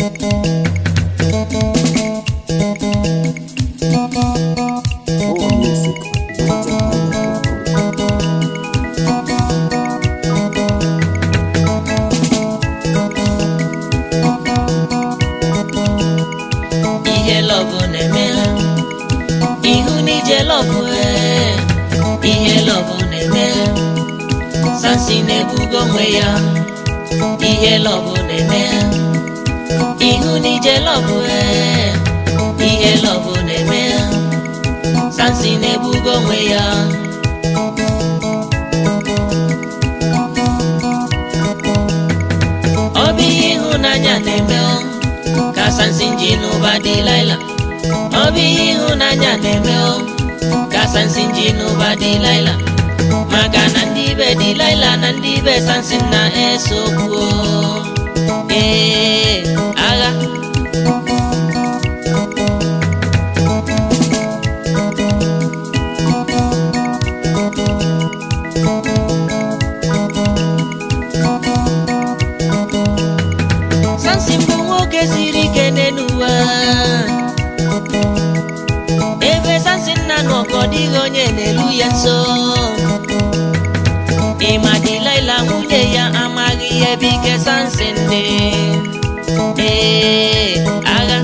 More music. NigerIsland.com. ihe lọbụ na-eme ihu n'ije lọbụ ee, ihe lọbụ na-eme sansi na-ebugo onwe ya ihe lọbụ na-eme ihu n'ije lọbụ ee, ihe lọbụ na-eme sansi na-ebugo onwe ya ọ bụ ihe ịhụnanya na-eme ọ, ka sansi ji n'ụba dị laila ọ bụ ihe ịhụnanya na-eme ọ, ka sansi ji n'ụba dị laila maka na ndị ibe dị laila na ndị ibe sansi na-eso okwu o. ee agha sansi bụ nwoke siri ike n'ụwa ebe sansi nna nọ ka ọ dịghị onye na-elu ya nso ịma dịlaila nwunye ya amaghị ihe bụ ike sansi ndị ee agha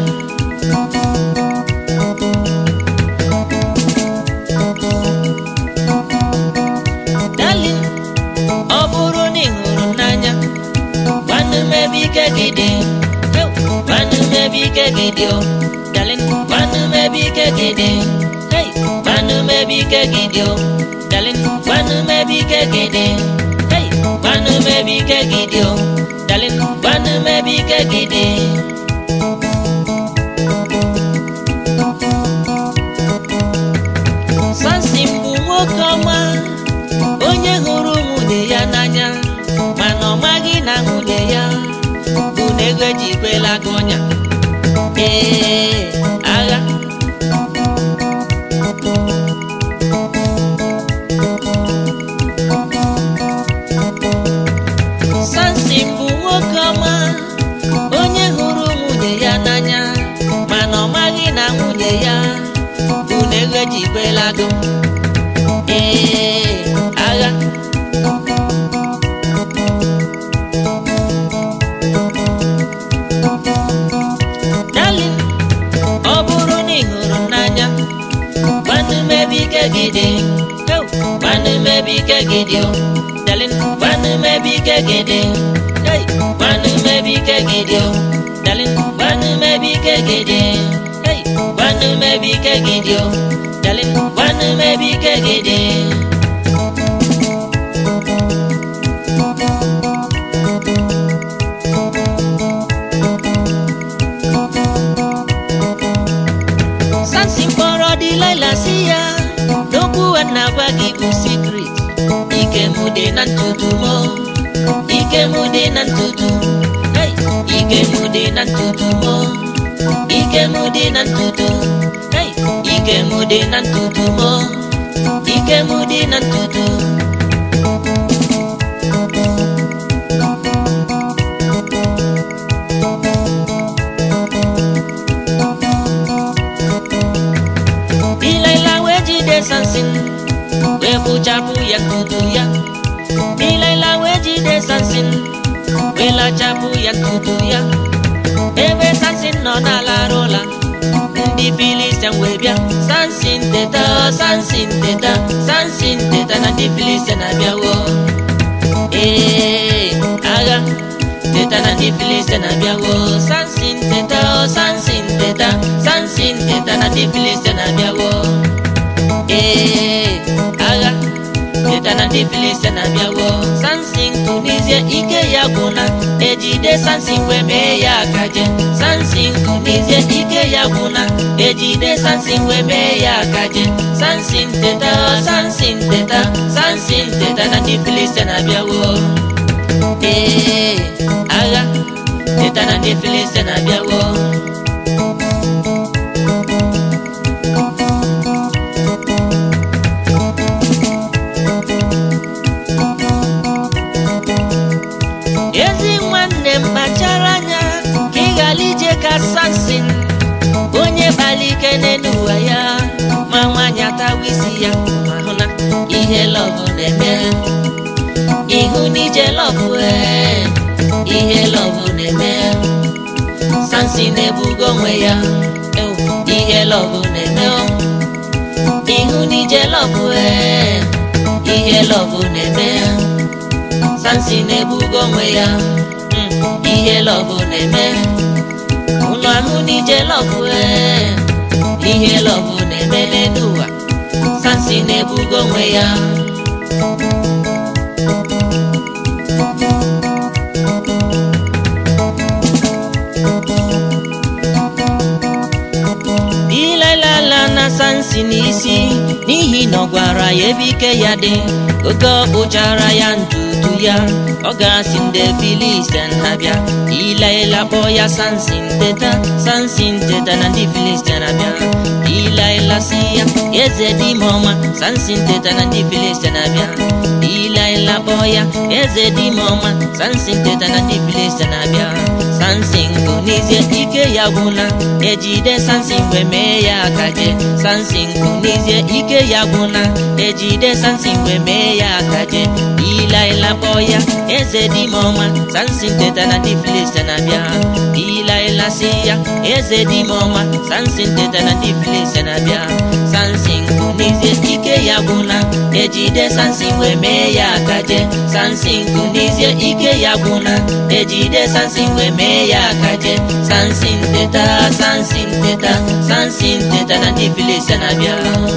dalin ọ bụrụ na ị hụrụ m n'anya gwanụ m ebe ike gị dị Yo, gwanụ m ebe ike gị dị o dalin gwanụ m ebe ike gị dị hey gwanụ m ebe ike gị dị o dalin gwanụ m ebe ike gị dị hey gwanụ m ebe ike gị dị o dalin gwanụ m ebe ike gị dị sansi bụ nwoke ọma onye hụrụ nwunye ya n'anya mana ọ maghị na nwunye ya bụ na ego eji kwela gị ọnya ee agha sansi bụ nwoke ọma onye hụrụ nwunye ya n'anya mana ọ maghị na nwunye ya bụ na ego eji kwela gị ee agha darling ọ bụrụ na ị hụrụ m n'anya gwanụ m ebe ike gị dị Yo, gwanụ m ebe ike gị dị o darling gwanụ m ebe ike gị dị Hey, gwanụ m ebe ike gị dị o darling gwanụ m ebe ike gị dị Hey, gwanụ m ebe ike gị dị o darling gwanụ m ebe ike gị dị sansi kpọrọ dịlaila si ya n'okwu a na-agwa gị bụ sikret ike mụ dị na ntutu m o. ike mụ dị na ntutu hey! ike mụ dị na ntutu m o. ike mụ dị na ntutu hey! ike mụ dị na ntutu m o. ike mụ dị na ntutu Delilah wee jide Samson wee kpụchapụ ya ntutu ya Delilah wee jide Samson wee lachapụ ya ntutu ya ebe Samson nọ na-alarụ ụla ndị Filistia wee bịa Samson teta o Samson teta Samson teta na ndị Filistia na-abịawo ee agha teta na ndị Filistia na-abịawo Samson teta o Samson teta Samson teta na ndị Filistia na-abịawo ee agha teta na ndị Filistia na-abịawo Samson Tunisia ike ya gwụna ejide Samson wee mee ya akaje Samson Tunisia ike ya gwụna ejide Samson wee mee ya akaje Samson teta o Samson teta Samson teta na ndị Filistia na-abịawo ee agha teta na ndị Filistia na-abịawo ezi nwanne m kpachara anya ka ị ghara iji kpali ike n'elu ụwa ya ma nwaanyị atawa isi ya ma hụ na ihe lọvụ na-eme ịhụ n'ije lọvụ ee ihe lọvụ na-eme sansi na-ebugo onwe ya ewu, ihe lọvụ na-eme o. ịhụ n'ije lọvụ ee ihe lọvụ na-eme sansi na-ebugo onwe ya mm, ihe lọvụ na-eme ụlọ ahụ n'ije lọvụ ee ihe lọvụ na-eme n'elu ụwa sansi na-ebugo onwe ya ilailala na sansi n'isi n'ihi na ọ gwara ya ebe ike ya dị oge ọ kpụchara ya ntutu ya ọ ga-asị ndị filistin ha bịa ilaila kpọọ ya sansi nteta sansi nteta na ndị filistin abịa ilaila si ya eze dị ime ọma sansi nteta na ndị filistin abịa ilaila kpọọ ya eze dị ime ọma sansi nteta na ndị filistin abịa sansi nkunizie ike ya gwụla ejide sansi mgbe mee ya akaje sansi nkunizie ike ya gwụla ejide sansi mgbe mee ya akaje ilaila kpọọ ya eze dị ime ọma sansi nteta na ndị filistin abịa ilaila si ya eze dị ime ọma sansi nteta na ndị filistin abịa sansi nkunizie ike ya gwụla ejide sansi mgbe mee ya akaje sansi nkunizie ike ya gwụla ejide sansi mgbe mee ya akaje sansi nteta sansi nteta sansi nteta na ndị filistin abịa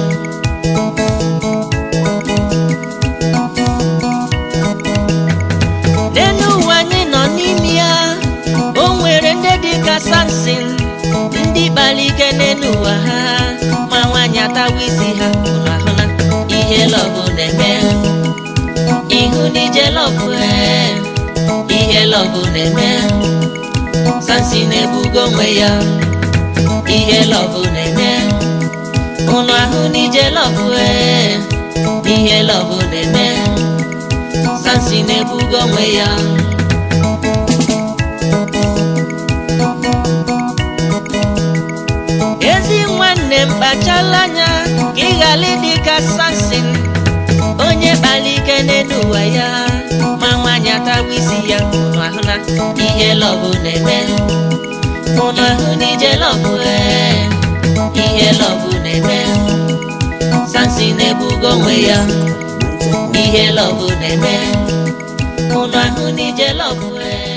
n'elu ụwa anyị nọ n'ime ya o nwere ndị dị ka samson ndị kpara ike n'elu ụwa ha ma nwaanyị atawa isi ha unu ahụ na ihe lọvụ na-eme ihu n'ije lọvụ ee ihe lọvụ na-eme sansi na-ebugo onwe ya ihe lọvụ na-eme unu ahụ n'ije lọvụ ee ihe lọvụ na-eme sansi na-ebugo onwe ya ezi nwanne m kpachala anya ka ị ghara ịdị ka sansin onye kpara ike n'elu ụwa ya ma nwaanyị atawa isi ya unu ahụ na ihe lọbụ na-eme unu ahụ n'ije lọbụ ee ihe lọbụ na-eme sansin na-ebugo onwe ya ihe lọbụ na-eme unu ahụ n'ije lọbụ ee